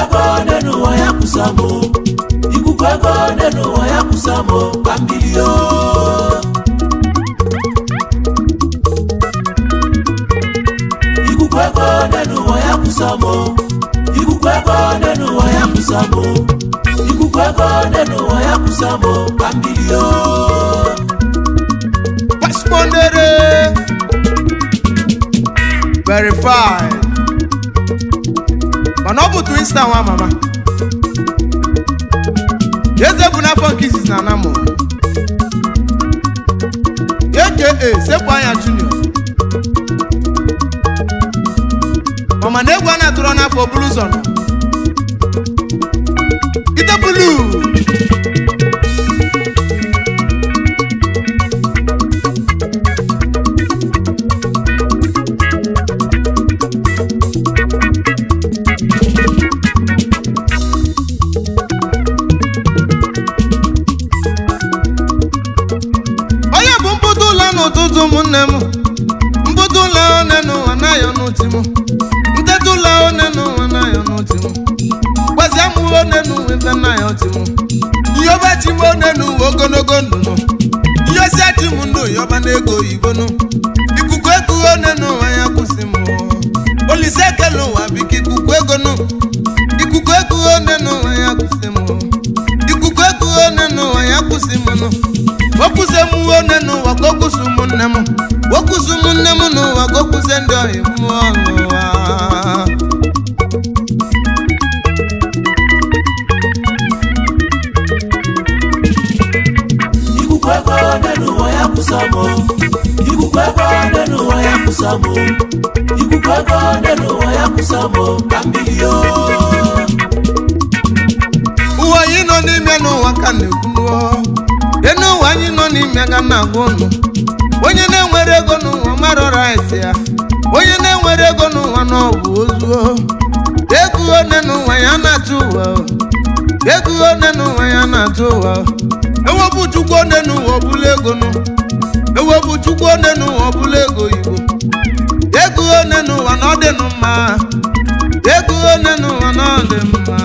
ego one n'ụwa ya kwụsa m ikuku ego one n'ụwa ya kwụsa m ka mmiri o ikuku ego one n'ụwa ya kwụsa m ikuku ego one n'ụwa ya kwụsa m ikuku ego one n'ụwa ya kwụsa m ka mmiri o Respondere verified mana ọ bụ twista nwa mama eze bụ n'afọ nke izizi na anamụ aka sepụ anya junior ọma na egwu a na-atụrụ n'afọ bulu ụzọ nọ itebulu onye bụ mpụta ụlọ n'ụtụtụ ụmụnne m mpụta ụlọ one n'ụwa naghị ọnụti m nteta ụlọ one n'ụwa naghị ọnụti m gbazia m one n'ụwa ife naghị ọtị m iyoba chi m one n'ụwa ogologo ndụ nụ iyosia chi m ndụ yọba n'ego oyibo nụ ikuku ego one n'ụwa ya kwụsị m olise ekele ụwa biko ikuku ego nụ ikuku ego one n'ụwa ya kwụsị m ikuku ego one n'ụwa ya kwụsị m nụ okwuze m one n'ụwa ka okwusi ụmụnne m okwusi ụmụnne m n'ụwa ka okwuze ndị ọhịa mmụọ n'ụwa ikuku ego one n'ụwa ya kwụsa m ikuku ego one n'ụwa ya kwụsa m ikuku ego one n'ụwa ya kwụsa m ka mmiri o ụwa anyị nọ n'ime n'ụwa ka na-ekwunuo enu ụwa anyị nọ n'ime ga na-agwa ụnụ onye na-enwere ego n'ụwa mara rait ya onye na-enwere ego n'ụwa na ọ bụ ozuo ego one n'ụwa ya na-atụ ụwa ego one n'ụwa ya na-atụ ụwa ewepụ chukwu one n'ụwa ọbụla ego nụ ewepụ chukwu one n'ụwa ọbụla ego igbo ego one n'ụwa na ọ dị nụ mma ego one n'ụwa na ọ dị mma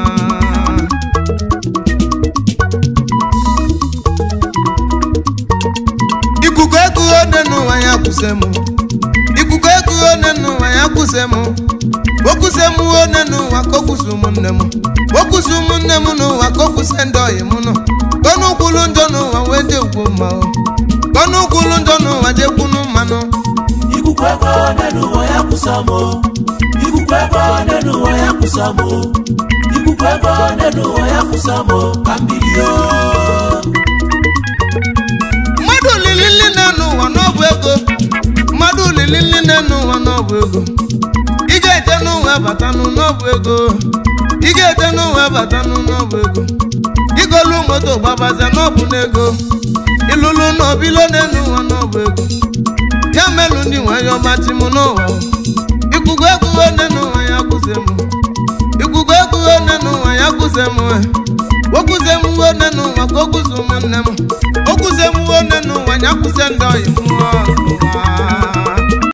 ikuku ego one n'ụwa ya kwụsị m ikuku ego one n'ụwa ya kwụsị m okwụsị m one n'ụwa ka okwụsị ụmụnne m okwụsị ụmụnne m n'ụwa ka okwụsị ndị ọyị m nọ kọnụ kwulu njọ n'ụwa wee dị ugwu mma o. kọnụ kwulu njọ n'ụwa jekwunu mmanụ ikuku ego one n'ụwa ya kwụsa m ikuku ego one n'ụwa ya kwụsa m ikuku ego one n'ụwa ya kwụsa m ka mmiri o mmadụ olili nli na-enu ụwa n'ọbụ ego mmadụ olili nli na-enu ụwa n'ọbụ ego ị ga-ete n'ụwa batanụ n'ọbụ ego ị ga-ete n'ụwa batanụ n'ọbụ ego igolu moto gbabazia n'ọbụ n'ego ịlụlụ n'obilo na-enu ụwa n'ọbụ ego ya melụ ndị nwanyị ọmachi m n'ụwa ikuku ego one n'ụwa ya kwụsị m ikuku ego one n'ụwa ya kwụsị m okwuze m one n'ụwa ka okwuzi ụmụnne m okwuze m one n'ụwa ya kwụsị ndị ọyị mmụọ